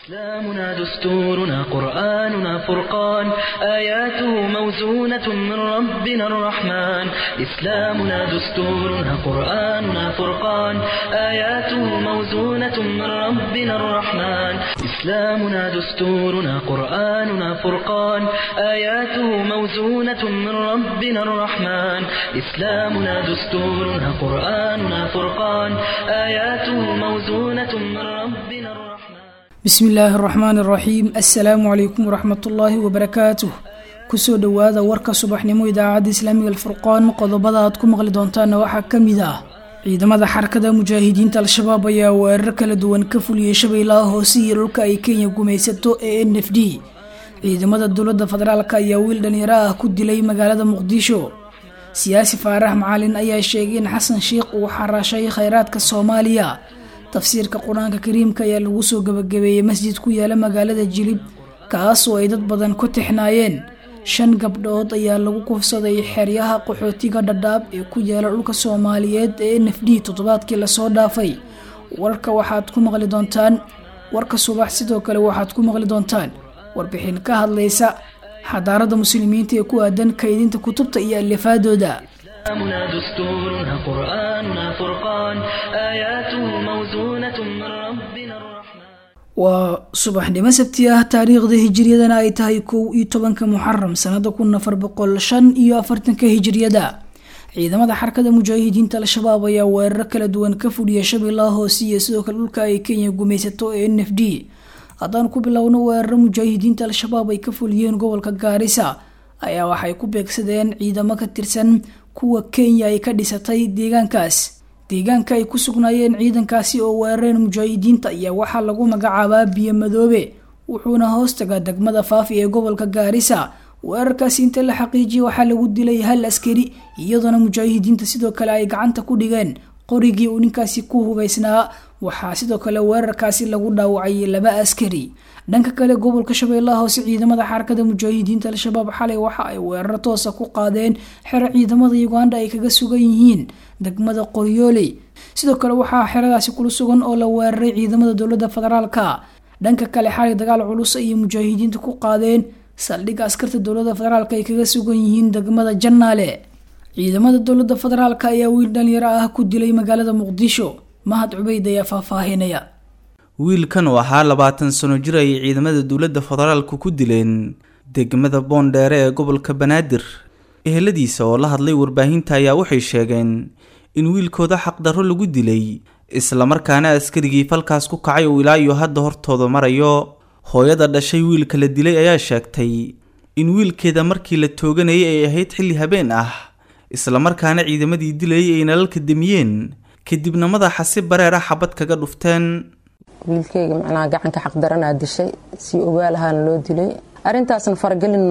إسلامنا دستورنا قرآننا فرقان آياته موزونة من ربنا الرحمن إسلامنا دستورنا قرآننا فرقان آياته موزونة من ربنا الرحمن إسلامنا دستورنا قرآننا فرقان آياته موزونة من ربنا الرحمن إسلامنا دستورنا قرآننا فرقان آياته موزونة من ربنا الرحمن bismi illaahi araxmaan iraxiim assalaamu calaykum waraxmatullaahi wabarakaatuh kusoo dhowaada warka subaxnimo idaacadda islaamiga alfurqaan qodobada aad ku maqli doontaana waxaa ka mid ah ciidamada xarakada mujaahidiinta al-shabaab ayaa weerar kala duwan ka fuliyey shabeellaha hoose iyo dhulka ay kenya gumaysato ee n f d ciidamada dowladda federaalk ayaa wiil dhalinyaro ah ku dilay magaalada muqdisho siyaasi faarax macalin ayaa sheegay in xasan sheikh uu xaraashay khayraadka soomaaliya tafsiirka qur-aanka kariimka ayaa lagu soo gabagabeeyey masjid ku yaala magaalada jilib kaasoo ay dad badan ku tixnaayeen shan gabdhood ayaa lagu kufsaday xeryaha qaxootiga dhadhaab ee ku yaala dhulka soomaaliyeed ee n f d toddobaadkii lasoo dhaafay warka waxaad ku maqli doontaan warka subax sidoo kale waxaad ku maqli doontaan warbixin ka hadlaysa xadaarada muslimiinta ee ku aadan kaydinta kutubta iyo alifaadooda إسلامنا دستورنا قرآننا فرقان آياته موزونة من ربنا الرحمن waa subaxnimo sabti ah taariikhda hijiriyadana ay tahay kow iyo tobanka muxaram sanada kun afar boqol shan iyo afartanka hijiriyada ciidamada xarakada mujaahidiinta al-shabaab ayaa weeraro kala duwan ka fuliya shabeellaha hoose iyo sidoo kale dhulka ay kenya gumaysato ee n f d haddaan ku bilowno weeraro mujaahidiinta al-shabaab ay ka fuliyeen gobolka gaarisa ayaa waxay ku beegsadeen ciidamo ka tirsan kuwa kenya ay ka dhisatay deegaankaas deegaanka ay ku sugnaayeen ciidankaasi oo weerareen mujaahidiinta ayaa waxaa lagu magacaabaa biyo madoobe wuxuuna hoostaga degmada faafi ee gobolka gaarisa weerarkaasi inta la xaqiijiyay waxaa lagu dilay hal askari iyadoona mujaahidiinta sidoo kale ay gacanta ku dhigeen qorigii uu ninkaasi ku hubaysnaa waxaa sidoo kale weerarkaasi lagu dhaawacay laba askari dhanka kale gobolka shabeellaha hoose ciidamada xarakada mujaahidiinta al-shabaab xalay waxa ay weeraro toosa ku qaadeen xero ciidamada uganda ay kaga sugan yihiin degmada qoryooley sidoo kale waxaa xeradaasi kula sugan oo la weeraray ciidamada dowladda federaalka dhanka kale xalay dagaal culus ayay mujaahidiinta ku qaadeen saldhigga askarta dowladda federaalk ay kaga sugan yihiin degmada jannaale ciidamada dowladda federaalk ayaa wiil dhalinyaro ah ku dilay magaalada muqdisho mahad cubeyd ayaa faahfaahinaya wiilkan oo ahaa labaatan sano jir ayay ciidamada dowladda federaalku ku dileen degmada boondheere ee gobolka banaadir eheladiisa oo la hadlay warbaahinta ayaa waxay sheegeen in wiilkooda xaqdarro lagu dilay islamarkaana askarigii falkaas ku kacay uu ilaa iyo hadda hortooda marayo hooyada dhashay wiilka la dilay ayaa sheegtay in wiilkeeda markii la tooganayay ay ahayd xilli habeen ah islamarkaana ciidamadii dilayay ay nalalka demiyeen kadibna madaxa si bareer ah xabad kaga dhufteen wiilkeyga macnaha gacanka xaqdaranaa dishay si ogaalahaana loo dilay arintaasna faragelin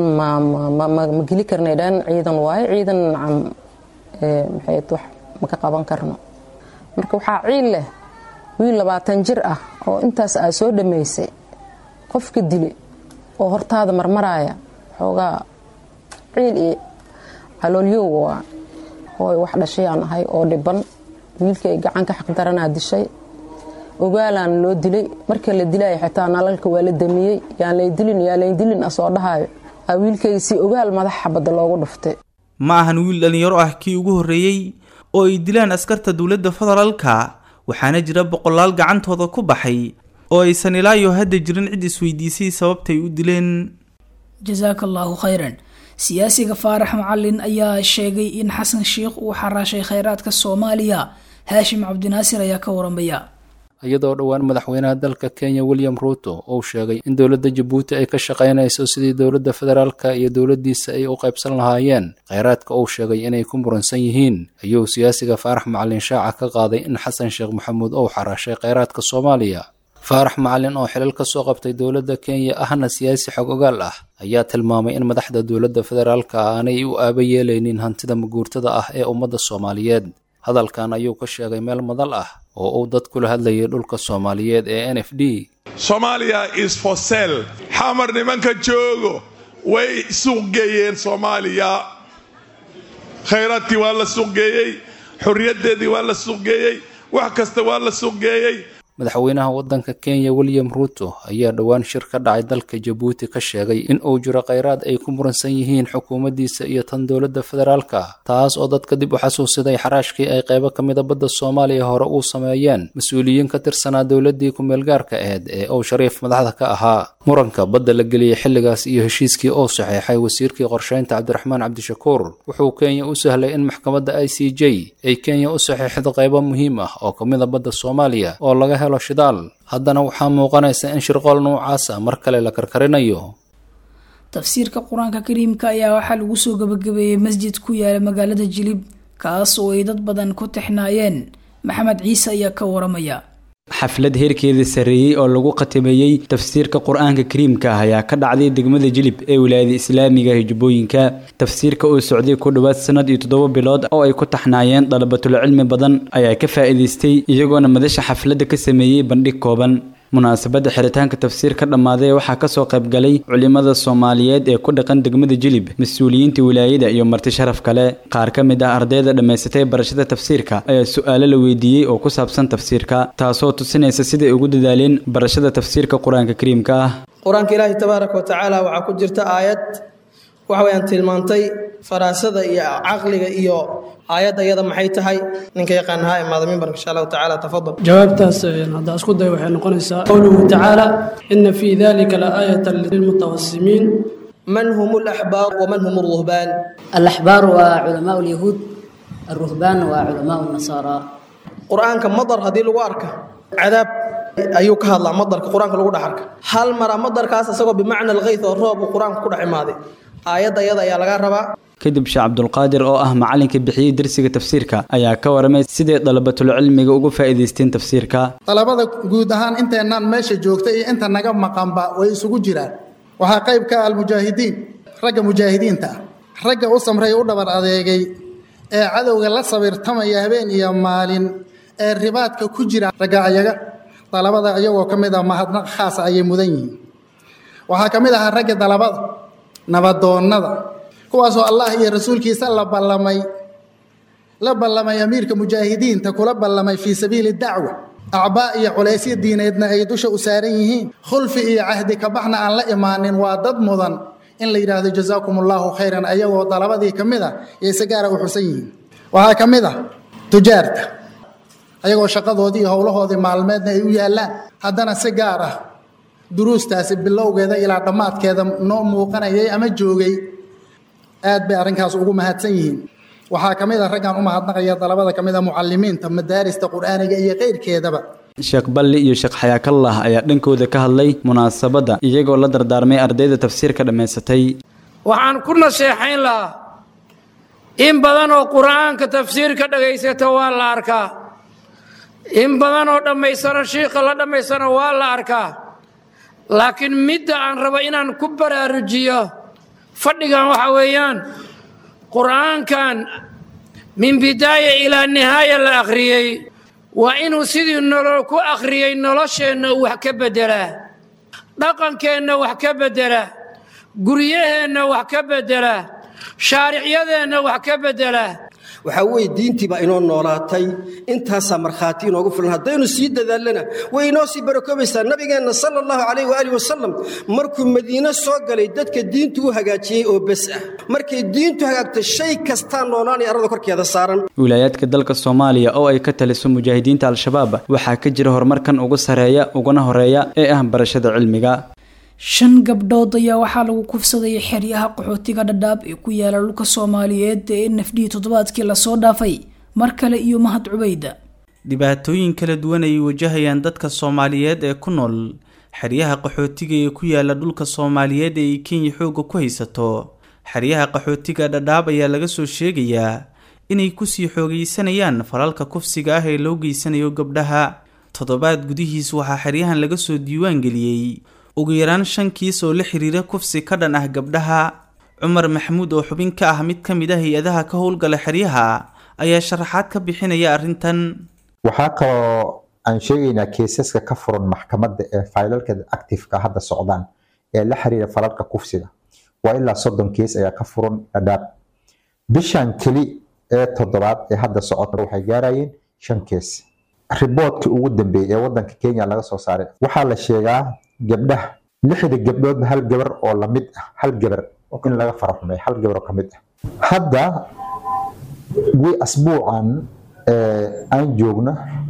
ma geli karnay dhan ciidan waaye ciidan maxay wax ma ka qaban karno marka waxaa ciil leh wiil labaatan jir ah oo intaas aa soo dhammaysay qofka dilay oo hortaada marmaraaya xoogaa ciil iyo caloolyow waa hooy wax dhashayaan ahay oo dhiban wiilkay gacanka xaqdaranaa dishay ogaalaan loo dilay marka la dilaya xitaa nalalka waa la damiyey yaan lay dilin yaa lay dilin asoo dhahayo aa wiilkayga si ogaal madax xabadda loogu dhuftay ma ahan wiil dhallinyaro ah kii ugu horreeyey oo ay dilaan askarta dowladda federaalka waxaana jira boqolaal gacantooda ku baxay oo aysan ilaayo hadda jirin cid isweydiisay sababtay u dileen jasaaka allaahu khayran siyaasiga faarax macalin ayaa sheegay in xasan sheikh uu xaraashay khayraadka soomaaliya haashim cabdinaasir ayaa ka waramaya iyadoo dhowaan madaxweynaha dalka kenya william ruuto uu sheegay in dowladda jabuuti ay ka shaqaynayso sidii dowladda federaalka iyo dowladdiisa ay u qaybsan lahaayeen kheyraadka uu sheegay inay ku muransan yihiin ayuu siyaasiga faarax macalin shaaca ka qaaday in xasan sheekh maxamuud uu xaraashay kheyraadka soomaaliya faarax macalin oo xilal ka soo qabtay dowladda kenya ahna siyaasi xog ogaal ah ayaa tilmaamay in madaxda dowladda federaalka aanay u aaba yeelaynin hantida maguurtada ah ee ummadda soomaaliyeed hadalkan ayuu ka sheegay meel madal ah oo uu dad kula hadlayay dhulka soomaaliyeed ee n f d somalia is for sell xamar nimanka joogo way suuqgeeyeen soomaaliya khayraadkii waa la suuqgeeyey xorriyaddeedii waa la suuqgeeyey wax kasta waa la suuqgeeyey madaxweynaha waddanka kenya william ruuto ayaa dhowaan shir ka dhacay dalka jabuuti ka sheegay in uu jiro kheyraad ay ku muransan yihiin xukuumaddiisa iyo tan dowladda federaalka taas oo dadka dib u xasuusiday xaraashkii ay qaybo ka mida badda soomaaliya hore uu sameeyeen mas-uuliyiin ka tirsanaa dowladdii ku-meelgaarka ahayd ee uu shariif madaxda ka ahaa muranka badda la geliyey xilligaas iyo heshiiskii uu saxeexay wasiirkii qorsheynta cabdiraxmaan cabdishakuur wuxuu kenya u sahlay in maxkamadda i c j ay kenya u saxeexdo qaybo muhiim ah oo ka mida badda soomaaliya oo laga helo shidaal haddana waxaa muuqanaysa in shirqool noocaasa mar kale la karkarinayo tafsiirka qur-aanka kariimka ayaa waxaa lagu soo gabagabeeyey masjid ku yaala magaalada jilib kaas oo ay dad badan ku tixnaayeen maxamed ciise ayaa ka waramaya xaflad heerkeeda sarreeyey oo lagu khatimeeyey tafsiirka qur-aanka kariimka ah ayaa ka dhacday degmada jilib ee wilaayada islaamiga hijubbooyinka tafsiirka uu socday ku dhowaad sanad iyo toddoba bilood oo ay ku taxnaayeen dalabatul cilmi badan ayaa ka faa'iidaystay iyagoona madasha xafladda ka sameeyey bandhig kooban munaasabadda xiritaanka tafsiir ka dhammaaday waxaa kasoo qayb galay culimada soomaaliyeed ee ku dhaqan degmada jilib mas-uuliyiinta wilaayada iyo marti sharaf kale qaar ka mid ah ardayda dhammaysatay barashada tafsiirka ayaa su-aalo la weydiiyey oo ku saabsan tafsiirka taasoo tusinaysa siday ugu dadaaleen barashada tafsiirka qur-aanka kariimka ah qur-aanka ilaahi tabaaraka wa tacaala waxaa ku jirta aayad waxa weyaan tilmaantay faraasada iyo caqliga iyo aayadda iyada maxay tahay ninka yaqaana ha imaada mimbarka insha allahu tacaala tafadal jawaabtaas haddaa isku day waxay noqonaysaa qowluhu tacaala ina fii dalika la aayatan lilmutawasimiin man hum alaxbaar waman hum alruhbaan الأحبار وعلماء اليهود الرهبان وعلماء النصارى qur-aanka madar haddii lagu arka cadaab ayuu ka hadlaa madarka qur-aanka lagu dhex arka hal mara madarkaas isagoo bimacna alkayth oo roob uu qur-aanka ku dhex imaaday aayadda iyada ayaa laga rabaa kadib sheekh cabdulqaadir oo ah macalinka bixiyey darsiga tafsiirka ayaa ka waramay siday dalabatul cilmiga uga faa'iidaysteen tafsiirka dalabada guud ahaan inteennan meesha joogta iyo inta naga maqanba way isugu jiraan waxaa qayb ka ah almujaahidiin ragga mujaahidiinta ah ragga u samray u dhabar adeegay ee cadowga la sabirtamaya habeen iyo maalin ee ribaadka ku jira ragga ayaga dalabada iyagoo ka mid ah mahadnaq khaasa ayay mudan yihiin waxaa ka mid ahaa ragga dalabada nabadoonnada kuwaasoo allah iyo rasuulkiisa la ballamay la ballamay amiirka mujaahidiinta kula ballamay fii sabiili dacwa acbaa iyo culaysyo diineedna ay dusha u saaran yihiin khulfi iyo cahdi kabaxna aan la imaanin waa dad mudan in la yidhaahdo jazaakum allaahu khayran ayagoo dalabadii ka mid ah iyo si gaara u xusan yihiin waxaa ka mid ah tujaarta ayagoo shaqadoodii iyo howlahoodii maalmeedna ay u yaallaan haddana si gaar ah duruustaasi bilowgeeda ilaa dhammaadkeeda noo muuqanayay ama joogay aad bay arrinkaas ugu mahadsan yihiin waxaa ka mid ah raggaan u mahadnaqaya dalabada ka mid a mucalimiinta madaarista qur'aaniga iyo keyrkeedaba sheekh balli iyo sheekh xayaakallah ayaa dhankooda ka hadlay munaasabadda iyagoo la dardaarmay ardayda tafsiirka dhammaysatay waxaan ku naseexayn lahaa in badan oo qur'aanka tafsiirka dhagaysata waa la arkaa in badan oo dhammaysano shiikha la dhammaysano waa la arkaa laakiin midda aan rabo inaan ku baraarujiyo fadhigan waxa weeyaan qur'aankan min bidaaya ilaa nihaaya la akhriyey waa inuu sidii nolol ku akhriyey nolosheenna uu wax ka beddelaa dhaqankeenna wax ka beddelaa guryaheenna wax ka beddelaa shaaricyadeenna wax ka beddelaa waxaa weeye diintii baa inoo noolaatay intaasaa markhaati inoogu filan haddaynu sii dadaalana way inoo sii barakoobaysaa nabigeenna sala allahu calayh waaalih wasalam markuu madiine soo galay dadka diintu u hagaajiyey oo bes ah markay diintu hagaagto shay kastaa noolaanaya arrada korkeeda saaran wilaayaadka dalka soomaaliya oo ay ka taliso mujaahidiinta al-shabaab waxaa ka jira horumarkan ugu sareeya uguna horeeya ee ah barashada cilmiga shan gabdhood ayaa waxaa lagu kufsaday xeryaha qaxootiga dhadhaab ee ku yaala dhulka soomaaliyeed ee nafdhihii toddobaadkii lasoo dhaafay mar kale iyo mahad cubayda dhibaatooyin kala duwan ay wajahayaan dadka soomaaliyeed ee ku nool xeryaha qaxootiga ee ku yaala dhulka soomaaliyeed ee ay kenya xoogga ku haysato xeryaha qaxootiga dhadhaab ayaa laga soo sheegayaa inay kusii xoogaysanayaan falalka kufsiga ah ee loo geysanayo gabdhaha toddobaad gudihiis waxaa xeryahan laga soo diiwaan geliyey ugu yaraan shan kiis oo la xiriira kufsi ka dhan ah gabdhaha cumar maxamuud oo xubin ka ah mid ka mid a hay-adaha ka howlgala xeryaha ayaa sharaxaad ka bixinaya arrintan waxaa kaloo aan sheegaynaa keesaska ka furan maxkamadda ee faylalka actifeka hadda socdaan ee la xiriira falalka kufsiga waa ilaa soddon kees ayaa ka furan dhadhaab bishan keli ee toddobaad ee hadda socota waxay gaarayeen shan kees riboodkii ugu dambeeyey ee wadanka kenya laga soo saaray waxaa la sheegaa gabdhaha lixda gabdhoodba hal gabar oo lamid ah hal gabar in laga faraxumay hal gabar oo ka mid ah hadda wi asbuucan aan joogno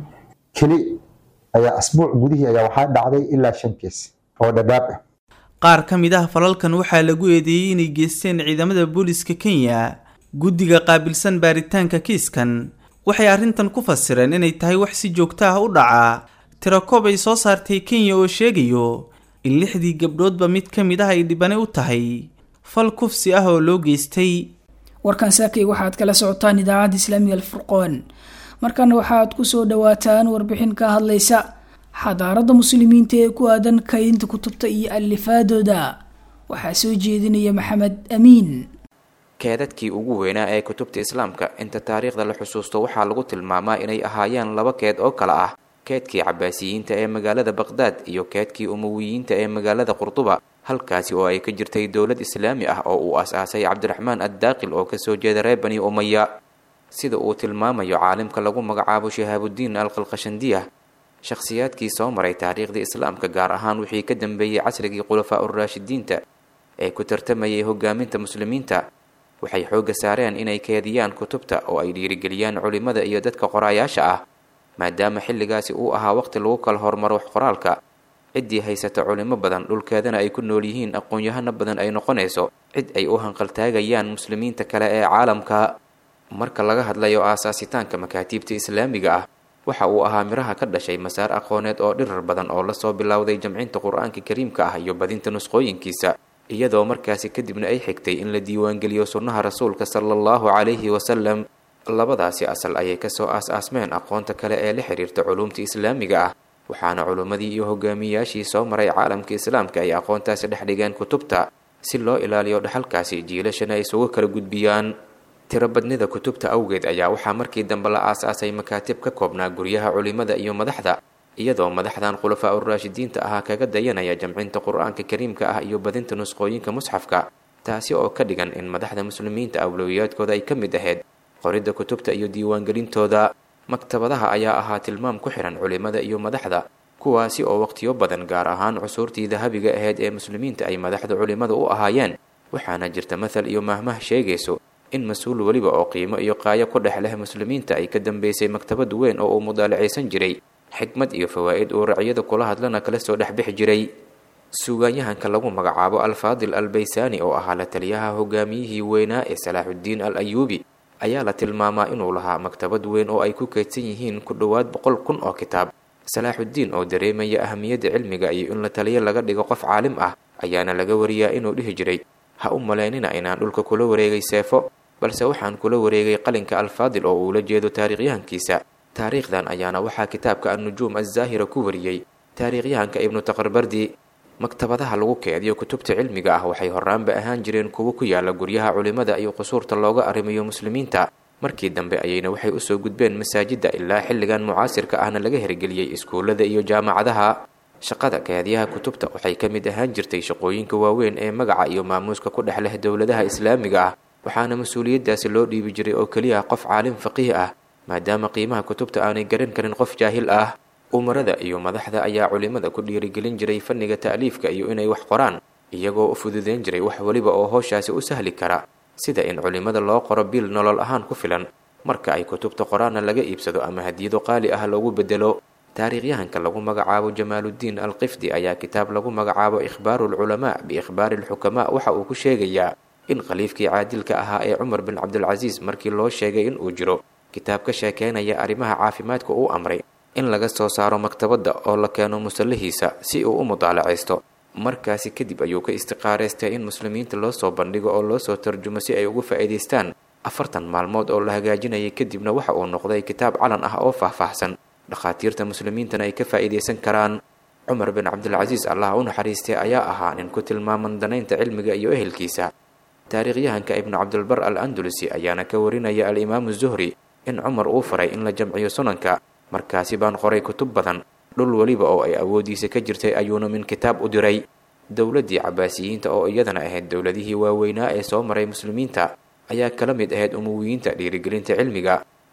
keli ayaa asbuuc gudihii ayaa waxaa dhacday ilaa shan kees oo dhadhaab ah qaar ka mid ah falalkan waxaa lagu eedeeyey inay geysteen ciidamada booliska kenya guddiga qaabilsan baaritaanka kiiskan waxay arrintan ku fasireen inay tahay wax si joogto ah u dhacaa tirakoob ay soo saartay kenya oo sheegayo in lixdii gabdhoodba mid ka mid ah ay dhibane u tahay fal kufsi ah oo loo geystay warkan saakay waxaad kala socotaan idaacadda islaamiga alfurqoon markana waxaad ku soo dhowaataan warbixin ka hadlaysa xadaaradda muslimiinta ee ku aadan kaydinta kutubta iyo alifaadooda waxaa soo jeedinaya maxamed amiin keedadkii ugu weynaa ee kutubta islaamka inta taariikhda la xusuusto waxaa lagu tilmaamaa inay ahaayeen laba keed oo kale ah keedkii cabaasiyiinta ee magaalada baqhdaad iyo keedkii umawiyiinta ee magaalada qurduba halkaasi oo ay ka jirtay dowlad islaami ah oo uu as-aasay cabdiraxmaan addaaqil oo kasoo jeeda reer bani umaya sida uu tilmaamayo caalimka lagu magacaabo shihaabudiin alqalqashandiya shakhsiyaadkii soo maray taariikhda islaamka gaar ahaan wixii ka dambeeyey casrigii khulafaa uraashidiinta ee ku tartamayay hogaaminta muslimiinta waxay xoogga saareen inay keediyaan kutubta oo ay dhiirigeliyaan culimada iyo dadka qoraayaasha ah maadaama xilligaasi uu ahaa waqti lagu kala hormaro wax qoraalka ciddii haysata culimo badan dhulkeedana ay ku nool yihiin aqoon-yahano badan ay noqonayso cid ay u hanqaltaagayaan muslimiinta kale ee caalamka marka laga hadlayo aasaasitaanka makaatiibta islaamiga ah waxa uu ahaa miraha ka dhashay masaar aqooneed oo dhirar badan oo lasoo bilowday jamcinta qur-aanka kariimka ah iyo badinta nusqooyinkiisa iyadoo markaasi kadibna ay xigtay in la diiwaangeliyo sunnaha rasuulka sala allahu calayhi wasalam labadaasi asal ayay kasoo aas-aasmeen aqoonta kale ee la xiriirta culuumta islaamiga ah waxaana culummadii iyo hogaamiyayaashii soo maray caalamka islaamka ay aqoontaasi dhex dhigeen kutubta si loo ilaaliyo dhaxalkaasi jiilashana ay isugu kala gudbiyaan tirobadnida kutubta awgeed ayaa waxaa markii dambe la aas-aasay makaatib ka koobnaa guryaha culimada iyo madaxda iyadoo madaxdan khulafaa uraashidiinta ahaa kaga dayanaya jamcinta qur-aanka kariimka ah iyo badinta nusqooyinka musxafka taasi oo ka dhigan in madaxda muslimiinta awlowiyaadkooda ay ka mid ahayd qoridda kutubta iyo diiwaangelintooda maktabadaha ayaa ahaa tilmaam ku xihan culimada iyo madaxda kuwaasi oo waqtiyo badan gaar ahaan cusuurtii dahabiga ahayd ee muslimiinta ay madaxda culimada u ahaayeen waxaana jirta mathal iyo mahmah sheegayso in mas-uul weliba oo qiimo iyo qaayo ku dhex leh muslimiinta ay ka dambeysay maktabad weyn oo uu mudaalacaysan jiray xikmad iyo fawaa'id uu racyada kula hadlana kala soo dhexbixi jiray suugaanyahanka lagu magacaabo alfaadil albaysaani oo ahaa la taliyaha hogaamiyihii weynaa ee salaaxuddiin al ayuubi ayaa la tilmaamaa inuu lahaa maktabad weyn oo ay ku keydsan yihiin ku dhowaad boqol kun oo kitaab salaaxuddiin oo dareemaya ahamiyadda cilmiga iyo in la taliyo laga dhigo qof caalim ah ayaana laga wariyaa inuu dhihi jiray ha u malaynina inaan dhulka kula wareegay seefo balse waxaan kula wareegay qalinka alfaadil oo uula jeedo taariikhyahankiisa taariikhdan ayaana waxaa kitaabka annujuum azzaahira ku wariyey taariikhyahanka ibnu taqarbardi maktabadaha lagu keediyo kutubta cilmiga ah waxay horaanba ahaan jireen kuwo ku yaala guryaha culimada iyo qusuurta looga arrimayo muslimiinta markii dambe ayayna waxay usoo gudbeen masaajidda ilaa xilligan mucaasirka ahna laga hirgeliyey iskuullada iyo jaamacadaha shaqada keediyaha kutubta waxay ka mid ahaan jirtay shaqooyinka waaweyn ee magaca iyo maamuuska ku dhex leh dowladaha islaamiga ah waxaana mas-uuliyaddaasi loo dhiibi jiray oo keliya qof caalim faqiih ah maadaama qiimaha kutubta aanay garan karin qof jaahil ah umarada iyo madaxda ayaa culimada ku dhiirigelin jiray fanniga ta'liifka iyo inay wax qoraan iyagoo u fududeyn jiray wax weliba oo howshaasi u sahli kara sida in culimada loo qoro bil nolol ahaan ku filan marka ay kutubta qoraanna laga iibsado ama hadiyado qaali ah loogu bedelo taariikhyahanka lagu magacaabo jamaaluddiin alqifdi ayaa kitaab lagu magacaabo ikhbaaru alculamaa biikhbaari alxukamaa waxa uu ku sheegayaa in khaliifkii caadilka ahaa ee cumar bin cabdilcasiis markii loo sheegay in uu jiro kitaab ka sheekeynaya arrimaha caafimaadka uu amray in laga soo saaro maktabadda oo la keeno musallahiisa si uu u mudaalacaysto markaasi kadib ayuu ka istiqaareystay in muslimiinta loo soo bandhigo oo loo soo tarjumo si ay ugu faa'iidaystaan afartan maalmood oo la hagaajinayay kadibna waxa uu noqday kitaab calan ah oo faahfaahsan dhakhaatiirta muslimiintana ay ka faa'iidaysan karaan cumar bin cabdilcasiis allah u naxariistay ayaa ahaa nin ku tilmaaman danaynta cilmiga iyo ehelkiisa taariikhyahanka ibnu cabdilbar al andalusi ayaana ka warinaya al-imaamu zuhri in cumar uu faray in la jamciyo sunanka markaasi baan qoray kutub badan dhul weliba oo ay awooddiisa ka jirtay ayuuna min kitaab u diray dowladdii cabaasiyiinta oo iyadana ahayd dowladihii waaweynaa ee soo maray muslimiinta ayaa kala mid ahayd umuwiyiinta dhiirigelinta cilmiga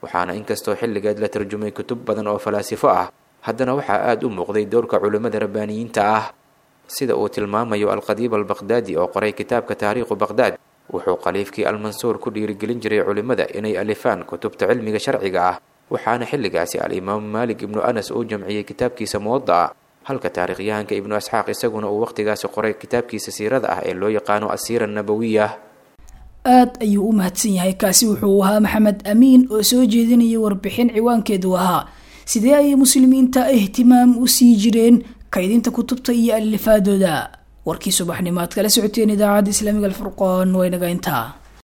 waxaana inkastoo xilligeed la tarjumay kutub badan oo falaasifo ah haddana waxaa aada u muuqday dowrka culimmada rabbaaniyiinta ah sida uu tilmaamayo alqadiib albaqhdaadi oo qoray kitaabka taariikhu baqhdaad wuxuu khaliifkii almansuur ku dhiirigelin jiray culimmada inay alifaan kutubta cilmiga sharciga ah waxaana xilligaasi al-imaamu maalik ibnu anas uu jamciyey kitaabkiisa muwada'a halka taariikhyahanka ibnu asxaaq isaguna uu wakhtigaasi qoray kitaabkiisa siirada ah ee loo yaqaano asiira nabawiya aad ayuu u mahadsan yahay kaasi wuxuu ahaa maxamed amiin oo soo jeedinayay warbixin ciwaankeedu ahaa sidee ayay muslimiinta ihtimaam u sii jireen kaydinta kutubta iyo alifaadooda warkii subaxnimaad kala socoteen idaacadda islaamiga alfurqoon waynaga intaa